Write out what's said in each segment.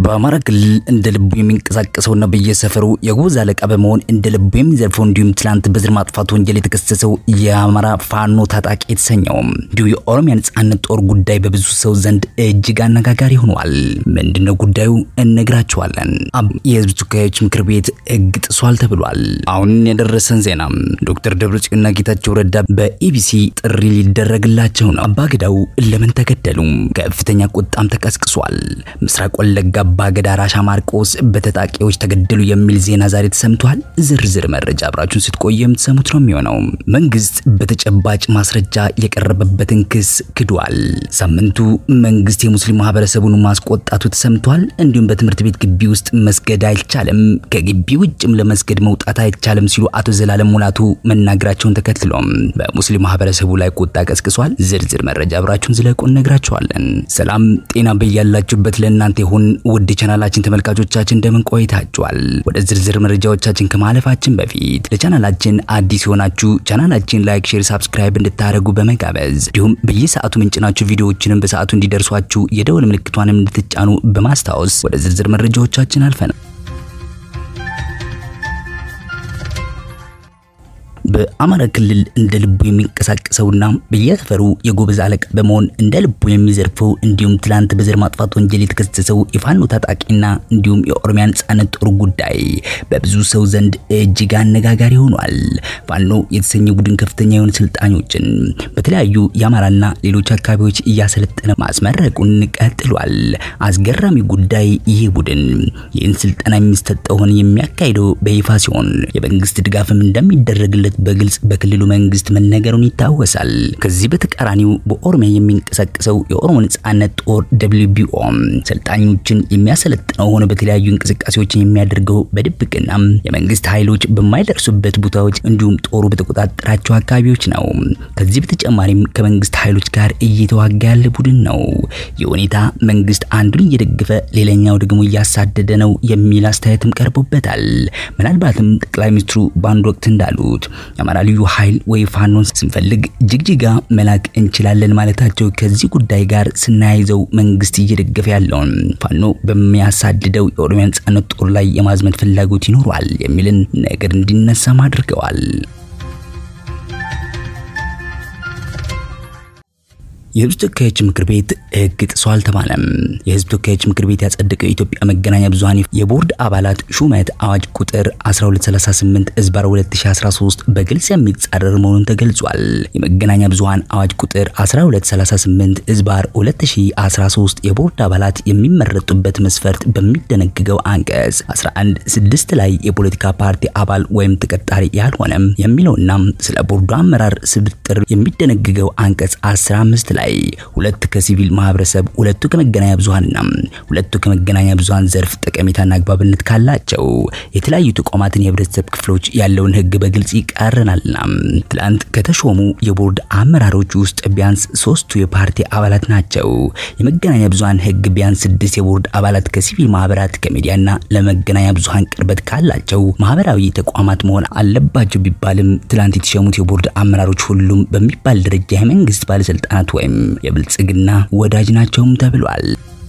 በአማራ ክልል እንደ ልቡ የሚንቀሳቀሰውና በየሰፈሩ የጎበዝ አለቃ በመሆን እንደ ልቡ የሚዘርፈው እንዲሁም ትላንት በዘር ማጥፋት ወንጀል የተከሰሰው የአማራ ፋኖ ታጣቂ የተሰኘው እንዲሁ የኦሮሚያ ነጻነት ጦር ጉዳይ በብዙ ሰው ዘንድ እጅግ አነጋጋሪ ሆኗል። ምንድነው ጉዳዩ? እነግራችኋለን። የህዝብ ተወካዮች ምክር ቤት ህግ ጥሷል ተብሏል። አሁን የደረሰን ዜና ዶክተር ደብረጽዮንና ጌታቸው ረዳ በኢቢሲ ጥሪ ሊደረግላቸው ነው። አባገዳው ለምን ተገደሉ? ከፍተኛ ቁጣም ተቀስቅሷል። ምስራቅ ወለጋ አባገዳ ራሻ ማርቆስ በታጣቂዎች ተገደሉ የሚል ዜና ዛሬ ተሰምቷል። ዝርዝር መረጃ አብራችሁን ስትቆዩ የምትሰሙት ነው የሚሆነው። መንግስት በተጨባጭ ማስረጃ የቀረበበትን ክስ ክዷል። ሳምንቱ መንግስት የሙስሊም ማህበረሰቡን ማስቆጣቱ ተሰምቷል። እንዲሁም በትምህርት ቤት ግቢ ውስጥ መስገድ አይቻልም፣ ከግቢ ውጭም ለመስገድ መውጣት አይቻልም ሲሉ አቶ ዘላለም ሙላቱ መናገራቸውን ተከትሎም በሙስሊም ማህበረሰቡ ላይ ቁጣ ቀስቅሷል። ዝርዝር መረጃ አብራችሁን ዝለቁ እነግራችኋለን። ሰላም ጤና በያላችሁበት ለእናንተ ይሁን። ውድ ቻናላችን ተመልካቾቻችን እንደምን ቆይታችኋል? ወደ ዝርዝር መረጃዎቻችን ከማለፋችን በፊት ለቻናላችን አዲስ የሆናችሁ ቻናላችን ላይክ፣ ሼር፣ ሳብስክራይብ እንድታደርጉ በመጋበዝ እንዲሁም በየሰዓቱ ምንጭናችሁ ቪዲዮዎችንም በሰዓቱ እንዲደርሷችሁ የደወል ምልክቷንም እንድትጫኑ በማስታወስ ወደ ዝርዝር መረጃዎቻችን አልፈናል። በአማራ ክልል እንደ ልቡ የሚንቀሳቀሰውና በየሰፈሩ የጎበዝ አለቃ በመሆን እንደ ልቡ የሚዘርፈው እንዲሁም ትላንት በዘር ማጥፋት ወንጀል የተከሰሰው የፋኖ ታጣቂና እንዲሁም የኦሮሚያ ነጻነት ጦር ጉዳይ በብዙ ሰው ዘንድ እጅግ አነጋጋሪ ሆኗል። ፋኖ የተሰኘ ቡድን ከፍተኛ የሆኑ ስልጣኞችን በተለያዩ የአማራና ሌሎች አካባቢዎች እያሰለጠነ ማስመረቁን ቀጥሏል። አስገራሚ ጉዳይ ይህ ቡድን ይህን ስልጠና የሚሰጠውን የሚያካሂደው በይፋ ሲሆን የመንግስት ድጋፍም እንደሚደረግለት በግልጽ በክልሉ መንግስት መነገሩን ይታወሳል። ከዚህ በተቃራኒው በኦሮሚያ የሚንቀሳቀሰው የኦሮሞ ነጻነት ጦር ደብሊውቢኦ ሰልጣኞችን የሚያሰለጥነው ሆነ በተለያዩ እንቅስቃሴዎችን የሚያደርገው በድብቅና የመንግስት ኃይሎች በማይደርሱበት ቦታዎች እንዲሁም ጦሩ በተቆጣጠራቸው አካባቢዎች ነው። ከዚህ በተጨማሪም ከመንግስት ኃይሎች ጋር እየተዋጋ ያለ ቡድን ነው። ይህ ሁኔታ መንግስት አንዱን እየደገፈ ሌላኛው ደግሞ እያሳደደ ነው የሚል አስተያየትም ቀርቦበታል። ምናልባትም ጠቅላይ ሚኒስትሩ በአንድ ወቅት እንዳሉት የአማራ ልዩ ኃይል ወይ ፋኖን ስንፈልግ ጅግጅጋ መላክ እንችላለን ማለታቸው ከዚህ ጉዳይ ጋር ስናያይዘው መንግስት እየደገፈ ያለውን ፋኖ በሚያሳድደው የኦሮሚያ ነጻነት ጦር ላይ የማዝመት ፍላጎት ይኖረዋል የሚልን ነገር እንዲነሳም አድርገዋል። የህዝብ ተወካዮች ምክር ቤት ህግ ጥሷል ተባለም። የህዝብ ተወካዮች ምክር ቤት ያጸደቀው የኢትዮጵያ መገናኛ ብዙሃን የቦርድ አባላት ሹመት አዋጅ ቁጥር 1238 እዝባር 2013 በግልጽ የሚጻረር መሆኑን ተገልጿል። የመገናኛ ብዙሃን አዋጅ ቁጥር 1238 እዝባር 2013 የቦርድ አባላት የሚመረጡበት መስፈርት በሚደነግገው አንቀጽ 11 6 ላይ የፖለቲካ ፓርቲ አባል ወይም ተቀጣሪ ያልሆነም የሚለውና ስለ ቦርዱ አመራር ስብጥር የሚደነግገው አንቀጽ 15 ላይ ሁለት ከሲቪል ማህበረሰብ ሁለቱ ከመገናኛ ብዙሃንና ሁለቱ ከመገናኛ ብዙሃን ዘርፍ ጠቀሜታና አግባብነት ካላቸው የተለያዩ ተቋማትን የህብረተሰብ ክፍሎች ያለውን ህግ በግልጽ ይቃረናልና ትላንት ከተሾሙ የቦርድ አመራሮች ውስጥ ቢያንስ ሶስቱ የፓርቲ አባላት ናቸው። የመገናኛ ብዙሃን ህግ ቢያንስ ስድስት የቦርድ አባላት ከሲቪል ማህበራት ከሚዲያና ለመገናኛ ብዙሃን ቅርበት ካላቸው ማህበራዊ ተቋማት መሆን አለባቸው ቢባልም ትላንት የተሾሙት የቦርድ አመራሮች ሁሉም በሚባል ደረጃ የመንግስት ባለስልጣናት ወይም የብልጽግና ወዳጅ ናቸውም ተብሏል።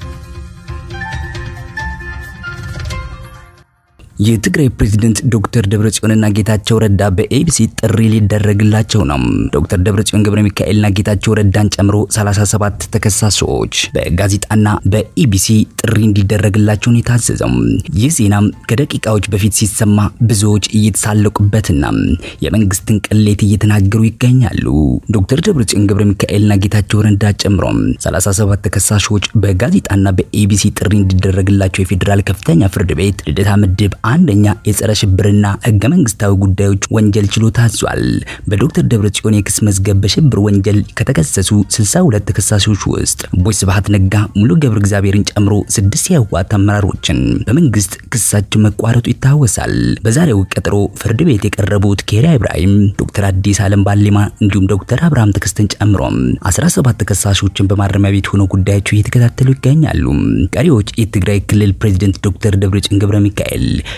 የትግራይ ፕሬዝደንት ዶክተር ደብረጽዮንና ጌታቸው ረዳ በኤቢሲ ጥሪ ሊደረግላቸው ነው። ዶክተር ደብረጽዮን ገብረ ሚካኤልና ጌታቸው ረዳን ጨምሮ 37 ተከሳሾች በጋዜጣና በኢቢሲ ጥሪ እንዲደረግላቸው ነው የታዘዘው። ይህ ዜና ከደቂቃዎች በፊት ሲሰማ ብዙዎች እየተሳለቁበትና የመንግስትን ቅሌት እየተናገሩ ይገኛሉ። ዶክተር ደብረጽዮን ገብረ ሚካኤልና ጌታቸው ረዳ ጨምሮ 37 ተከሳሾች በጋዜጣና በኢቢሲ ጥሪ እንዲደረግላቸው የፌዴራል ከፍተኛ ፍርድ ቤት ልደታ ምድብ አንደኛ የጸረ ሽብርና ህገ መንግስታዊ ጉዳዮች ወንጀል ችሎት ታዟል። በዶክተር ደብረጽዮን የክስ መዝገብ በሽብር ወንጀል ከተከሰሱ 62 ተከሳሾች ውስጥ ቦይ ስብሃት ነጋ፣ ሙሉ ገብረ እግዚአብሔርን ጨምሮ ስድስት የህወሓት አመራሮችን በመንግስት ክሳቸው መቋረጡ ይታወሳል። በዛሬው ቀጠሮ ፍርድ ቤት የቀረቡት ኬሪያ ኢብራሂም፣ ዶክተር አዲስ አለም ባሌማ እንዲሁም ዶክተር አብርሃም ተከስተን ጨምሮ 17 ተከሳሾችን በማረሚያ ቤት ሆነው ጉዳያቸው እየተከታተሉ ይገኛሉ። ቀሪዎች የትግራይ ክልል ፕሬዝደንት ዶክተር ደብረጽዮን ገብረ ሚካኤል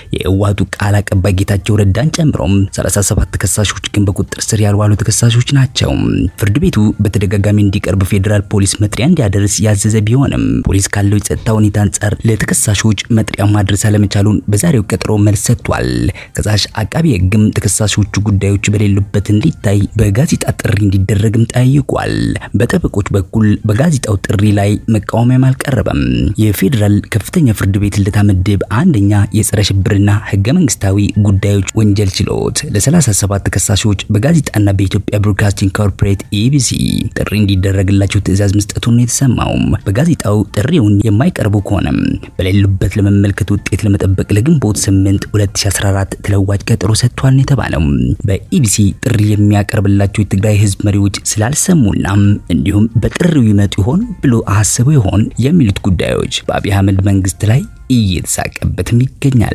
የህወሓቱ ቃል አቀባይ ጌታቸው ረዳን ጨምሮም 37 ተከሳሾች ግን በቁጥጥር ስር ያልዋሉ ተከሳሾች ናቸው። ፍርድ ቤቱ በተደጋጋሚ እንዲቀርብ ፌዴራል ፖሊስ መጥሪያ እንዲያደርስ ያዘዘ ቢሆንም ፖሊስ ካለው የጸጥታ ሁኔታ አንጻር ለተከሳሾች መጥሪያ ማድረስ አለመቻሉን በዛሬው ቀጠሮ መልስ ሰጥቷል። ከሳሽ አቃቢ ህግም ተከሳሾቹ ጉዳዮች በሌሉበት እንዲታይ በጋዜጣ ጥሪ እንዲደረግም ጠይቋል። በጠበቆች በኩል በጋዜጣው ጥሪ ላይ መቃወሚያም አልቀረበም። የፌዴራል ከፍተኛ ፍርድ ቤት ልደታ ምድብ አንደኛ የጸረ ሽብርና ህገ መንግስታዊ ጉዳዮች ወንጀል ችሎት ለ37 ተከሳሾች በጋዜጣና በኢትዮጵያ ብሮድካስቲንግ ኮርፖሬት ኢቢሲ ጥሪ እንዲደረግላቸው ትዕዛዝ መስጠቱን የተሰማው በጋዜጣው ጥሪውን የማይቀርቡ ከሆነም በሌሉበት ለመመልከት ውጤት ለመጠበቅ ለግንቦት 8 2014 ተለዋጭ ቀጠሮ ሰጥቷል የተባለው በኢቢሲ ጥሪ የሚያቀርብላቸው የትግራይ ህዝብ መሪዎች ስላልሰሙና እንዲሁም በጥሪው ይመጡ ይሆን ብሎ አስበው ይሆን የሚሉት ጉዳዮች በአብይ አህመድ መንግስት ላይ እየተሳቀበትም ይገኛል።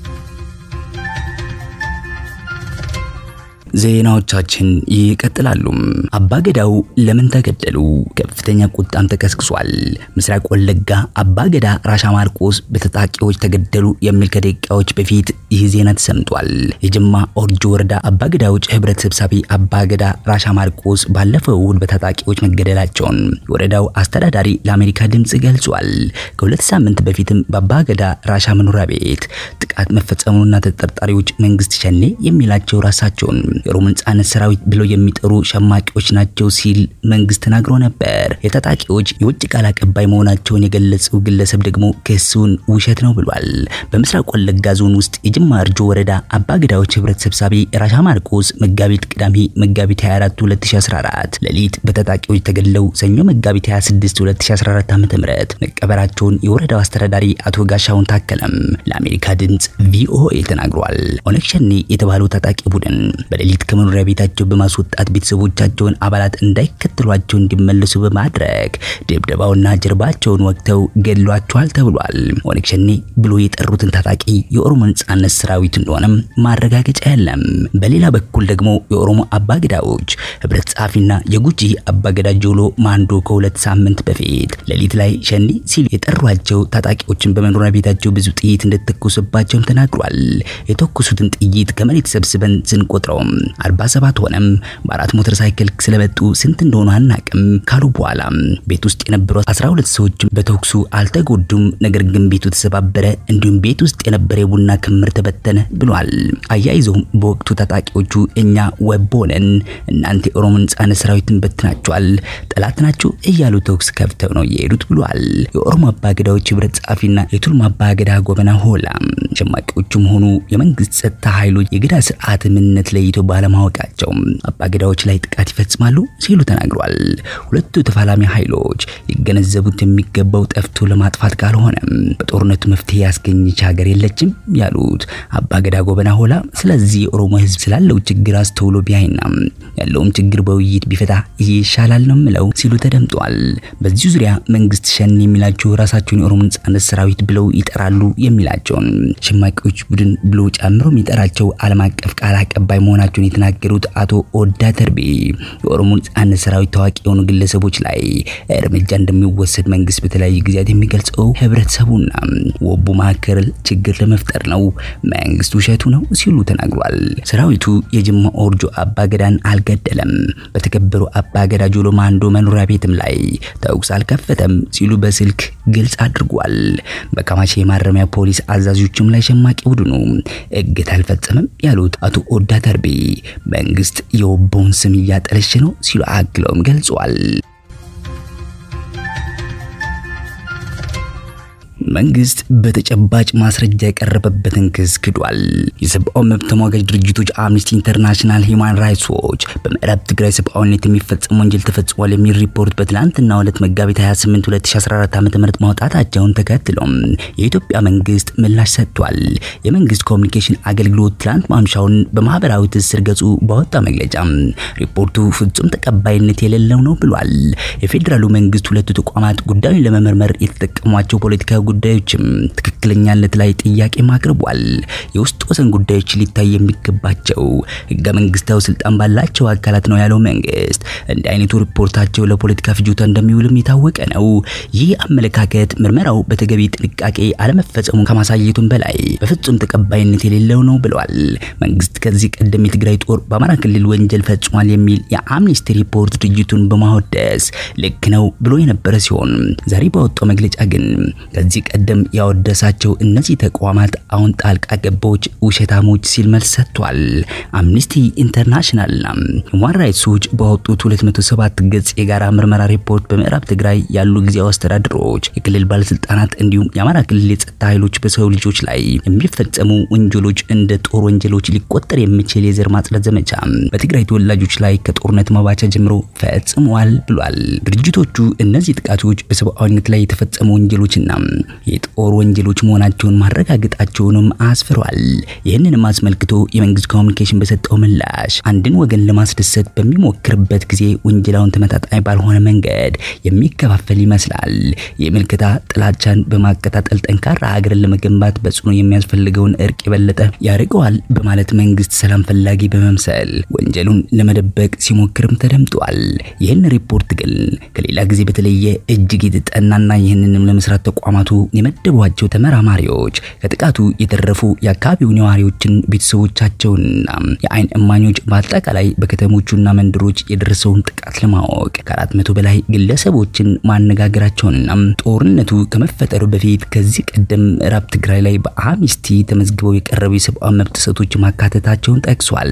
ዜናዎቻችን ይቀጥላሉ። አባገዳው ለምን ተገደሉ? ከፍተኛ ቁጣም ተቀስቅሷል። ምስራቅ ወለጋ አባገዳ ራሻ ማርቆስ በታጣቂዎች ተገደሉ የሚል ከደቂቃዎች በፊት ይህ ዜና ተሰምቷል። የጅማ ኦርጆ ወረዳ አባገዳዎች ህብረት ሰብሳቢ አባገዳ ራሻ ማርቆስ ባለፈው እሁድ በታጣቂዎች መገደላቸውን የወረዳው አስተዳዳሪ ለአሜሪካ ድምጽ ገልጿል። ከሁለት ሳምንት በፊትም በአባገዳ ራሻ መኖሪያ ቤት ጥቃት መፈጸሙንና ተጠርጣሪዎች መንግስት ሸኔ የሚላቸው ራሳቸውን የኦሮሞ ነጻነት ሰራዊት ብለው የሚጠሩ ሸማቂዎች ናቸው ሲል መንግስት ተናግሮ ነበር። የታጣቂዎች የውጭ ቃል አቀባይ መሆናቸውን የገለጸው ግለሰብ ደግሞ ክሱን ውሸት ነው ብሏል። በምስራቅ ወለጋ ዞን ውስጥ የጅማ እርጆ ወረዳ አባገዳዎች ህብረት ሰብሳቢ ራሻ ማርቆስ መጋቢት ቅዳሜ መጋቢት 24 2014 ሌሊት በታጣቂዎች ተገድለው ሰኞ መጋቢት 26 2014 ዓ.ም መቀበራቸውን የወረዳው አስተዳዳሪ አቶ ጋሻውን ታከለም ለአሜሪካ ድምጽ ቪኦኤ ተናግሯል። ኦነግ ሸኔ የተባለው ታጣቂ ቡድን በሌሊት ከመኖሪያ ቤታቸው በማስወጣት ቤተሰቦቻቸውን አባላት እንዳይከተሏቸው እንዲመለሱ በማድረግ ድብደባውና ጀርባቸውን ወቅተው ገድሏቸዋል ተብሏል። ኦነግ ሸኔ ብሎ የጠሩትን ታጣቂ የኦሮሞ ነጻነት ሰራዊት እንደሆነም ማረጋገጫ የለም። በሌላ በኩል ደግሞ የኦሮሞ አባገዳዎች ህብረት ጸሐፊና የጉጂ አባገዳ ጆሎ ማንዶ ከሁለት ሳምንት በፊት ሌሊት ላይ ሸኔ ሲሉ የጠሯቸው ታጣቂዎችን በመኖሪያ ቤታቸው ብዙ ጥይት እንደተኮሱባቸውም ተናግሯል። የተኮሱትን ጥይት ከመሬት ሰብስበን ስንቆጥረው 47 ሆነም በአራት ሞተር ሳይክል ስለመጡ ስንት እንደሆኑ አናቅም ካሉ በኋላ ቤት ውስጥ የነበሩ 12 ሰዎች በተኩሱ አልተጎዱም፣ ነገር ግን ቤቱ ተሰባበረ፣ እንዲሁም ቤት ውስጥ የነበረ የቡና ክምር ተበተነ ብሏል። አያይዘውም በወቅቱ ታጣቂዎቹ እኛ ወቦ ነን፣ እናንተ የኦሮሞ ነጻነት ሰራዊትን በትናቸዋል፣ ጠላት ናቸው እያሉ ተኩስ ከፍተው ነው የሄዱት ብሏል። የኦሮሞ አባገዳዎች ህብረት ጸሐፊና የቱልማ አባገዳ ጎበና ሆላ ሸማቂዎቹም ሆኑ የመንግስት ጸጥታ ኃይሎች የገዳ ስርዓት ምንነት ለይቶ ባለማወቃቸው አባገዳዎች ላይ ጥቃት ይፈጽማሉ ሲሉ ተናግሯል። ሁለቱ ተፋላሚ ኃይሎች ሊገነዘቡት የሚገባው ጠፍቶ ለማጥፋት ካልሆነም በጦርነቱ መፍትሄ ያስገኘች ሀገር የለችም ያሉት አባገዳ ጎበና ሆላ፣ ስለዚህ የኦሮሞ ህዝብ ስላለው ችግር አስተውሎ ቢያይና ያለውም ችግር በውይይት ቢፈታ ይሻላል ነው ምለው ሲሉ ተደምጧል። በዚህ ዙሪያ መንግስት ሸኔ የሚላቸው ራሳቸውን የኦሮሞ ነጻነት ሰራዊት ብለው ይጠራሉ የሚላቸውን ሸማቂዎች ቡድን ብሎ ጨምሮ የሚጠራቸው ዓለም አቀፍ ቃል አቀባይ መሆናቸውን የተናገሩት አቶ ኦዳ ተርቤ የኦሮሞ ነጻነት ሰራዊት ታዋቂ የሆኑ ግለሰቦች ላይ እርምጃ እንደሚወሰድ መንግስት በተለያዩ ጊዜያት የሚገልጸው ህብረተሰቡና ወቡ መካከል ችግር ለመፍጠር ነው፣ መንግስት ውሸቱ ነው ሲሉ ተናግሯል። ሰራዊቱ የጅማ ኦርጆ አባገዳን አልገደለም፣ በተከበሩ አባገዳ ጆሎ ማንዶ መኖሪያ ቤትም ላይ ተኩስ አልከፈተም ሲሉ በስልክ ግልጽ አድርጓል። በካማሼ የማረሚያ ፖሊስ አዛዦችም ላይ ሸማቂ ቡድኑ እግት አልፈጸመም ያሉት አቶ ኦዳ ተርቤ መንግስት የወቦውን ስም እያጠለሸ ነው ሲሉ አክለውም ገልጿል። መንግስት በተጨባጭ ማስረጃ የቀረበበትን ክስ ክዷል። የሰብአዊ መብት ተሟጋጅ ድርጅቶች አምኒስቲ ኢንተርናሽናል፣ ሂውማን ራይትስ ዎች በምዕራብ ትግራይ ሰብአዊነት የሚፈጸም ወንጀል ተፈጽሟል የሚል ሪፖርት በትላንትናው ዕለት መጋቢት 28 2014 ዓ.ም ማውጣታቸውን ተከትሎም የኢትዮጵያ መንግስት ምላሽ ሰጥቷል። የመንግስት ኮሚኒኬሽን አገልግሎት ትላንት ማምሻውን በማህበራዊ ትስስር ገጹ ባወጣ መግለጫ ሪፖርቱ ፍጹም ተቀባይነት የሌለው ነው ብሏል። የፌዴራሉ መንግስት ሁለቱ ተቋማት ጉዳዩን ለመመርመር የተጠቀሟቸው ፖለቲካዊ ጉዳዮችም ትክክለኛነት ላይ ጥያቄም አቅርቧል። የውስጥ ወሰን ጉዳዮች ሊታይ የሚገባቸው ህገ መንግስታዊ ስልጣን ባላቸው አካላት ነው ያለው መንግስት እንዲህ አይነቱ ሪፖርታቸው ለፖለቲካ ፍጆታ እንደሚውልም የታወቀ ነው። ይህ አመለካከት ምርመራው በተገቢ ጥንቃቄ አለመፈጸሙ ከማሳየቱም በላይ በፍጹም ተቀባይነት የሌለው ነው ብለዋል። መንግስት ከዚህ ቀደም የትግራይ ጦር በአማራ ክልል ወንጀል ፈጽሟል የሚል የአምኒስቲ ሪፖርት ድርጅቱን በማወደስ ልክ ነው ብሎ የነበረ ሲሆን ዛሬ ባወጣው መግለጫ ግን ከዚህ ቀደም ያወደሳቸው እነዚህ ተቋማት አሁን ጣልቃ ገቦች፣ ውሸታሞች ሲል መልስ ሰጥቷል። አምኒስቲ ኢንተርናሽናልና ሁማን ራይትስ ዎች ባወጡት 207 ገጽ የጋራ ምርመራ ሪፖርት በምዕራብ ትግራይ ያሉ ጊዜያዊ አስተዳደሮች፣ የክልል ባለስልጣናት እንዲሁም የአማራ ክልል የጸጥታ ኃይሎች በሰው ልጆች ላይ የሚፈጸሙ ወንጀሎች እንደ ጦር ወንጀሎች ሊቆጠር የሚችል የዘር ማጽዳት ዘመቻ በትግራይ ተወላጆች ላይ ከጦርነት መባቻ ጀምሮ ፈጽመዋል ብሏል። ድርጅቶቹ እነዚህ ጥቃቶች በሰብአዊነት ላይ የተፈጸሙ ወንጀሎችና የጦር ወንጀሎች መሆናቸውን ማረጋገጣቸውንም አስፍሯል። ይህንንም አስመልክቶ የመንግስት ኮሚኒኬሽን በሰጠው ምላሽ አንድን ወገን ለማስደሰት በሚሞክርበት ጊዜ ወንጀላውን ተመጣጣኝ ባልሆነ መንገድ የሚከፋፈል ይመስላል። የምልከታ ጥላቻን በማቀጣጠል ጠንካራ ሀገርን ለመገንባት በጽኑ የሚያስፈልገውን እርቅ የበለጠ ያርቀዋል በማለት መንግስት ሰላም ፈላጊ በመምሰል ወንጀሉን ለመደበቅ ሲሞክርም ተደምጧል። ይህን ሪፖርት ግን ከሌላ ጊዜ በተለየ እጅግ የተጠናና ይህንንም ለመስራት ተቋማቱ የመደቧቸው ተመራማሪዎች ከጥቃቱ የተረፉ የአካባቢው ነዋሪዎችን ቤተሰቦቻቸውንና የአይን እማኞች በአጠቃላይ በከተሞቹና መንደሮች የደረሰውን ጥቃት ለማወቅ ከአራት መቶ በላይ ግለሰቦችን ማነጋገራቸውንና ጦርነቱ ከመፈጠሩ በፊት ከዚህ ቀደም ምዕራብ ትግራይ ላይ በአምኒስቲ ተመዝግበው የቀረቡ የሰብአዊ መብት ጥሰቶች ማካተታቸውን ጠቅሷል።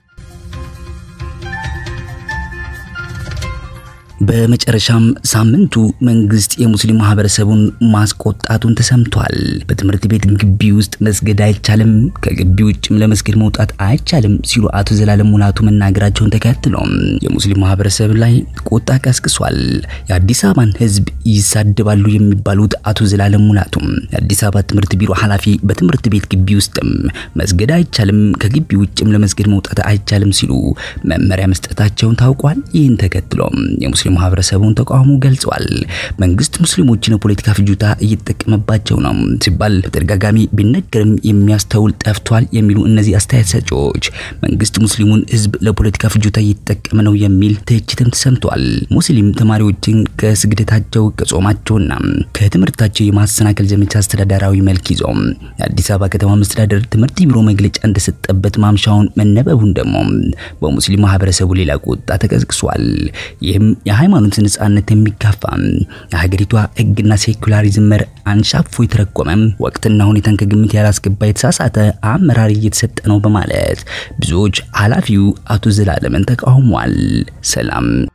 በመጨረሻም ሳምንቱ መንግስት የሙስሊም ማህበረሰቡን ማስቆጣቱን ተሰምቷል። በትምህርት ቤት ግቢ ውስጥ መስገድ አይቻልም፣ ከግቢ ውጭም ለመስገድ መውጣት አይቻልም ሲሉ አቶ ዘላለም ሙላቱ መናገራቸውን ተከትሎ የሙስሊም ማህበረሰብ ላይ ቁጣ ቀስቅሷል። የአዲስ አበባን ሕዝብ ይሳደባሉ የሚባሉት አቶ ዘላለም ሙላቱ የአዲስ አበባ ትምህርት ቢሮ ኃላፊ በትምህርት ቤት ግቢ ውስጥም መስገድ አይቻልም፣ ከግቢ ውጭም ለመስገድ መውጣት አይቻልም ሲሉ መመሪያ መስጠታቸውን ታውቋል። ይህን ተከትሎ የሙስሊም ማህበረሰቡን ተቃውሞ ገልጿል። መንግስት ሙስሊሞችን የፖለቲካ ፍጆታ እየተጠቀመባቸው ነው ሲባል በተደጋጋሚ ቢነገርም የሚያስተውል ጠፍቷል የሚሉ እነዚህ አስተያየት ሰጪዎች መንግስት ሙስሊሙን ህዝብ ለፖለቲካ ፍጆታ እየተጠቀመ ነው የሚል ትችትም ተሰምቷል። ሙስሊም ተማሪዎችን ከስግደታቸው ከጾማቸውና ከትምህርታቸው የማሰናከል ዘመቻ አስተዳደራዊ መልክ ይዞ የአዲስ አበባ ከተማ መስተዳደር ትምህርት ቢሮ መግለጫ እንደሰጠበት ማምሻውን መነበቡን ደግሞ በሙስሊም ማህበረሰቡ ሌላ ቁጣ ተቀስቅሷል። ይህም የሃይማኖት ነጻነት የሚጋፋ የሀገሪቷ ህግና ሴኩላሪዝም መር አንሻፎ የተረጎመ ወቅትና ሁኔታን ከግምት ያላስገባ የተሳሳተ አመራር እየተሰጠ ነው በማለት ብዙዎች ኃላፊው አቶ ዘላለምን ተቃውሟል። ሰላም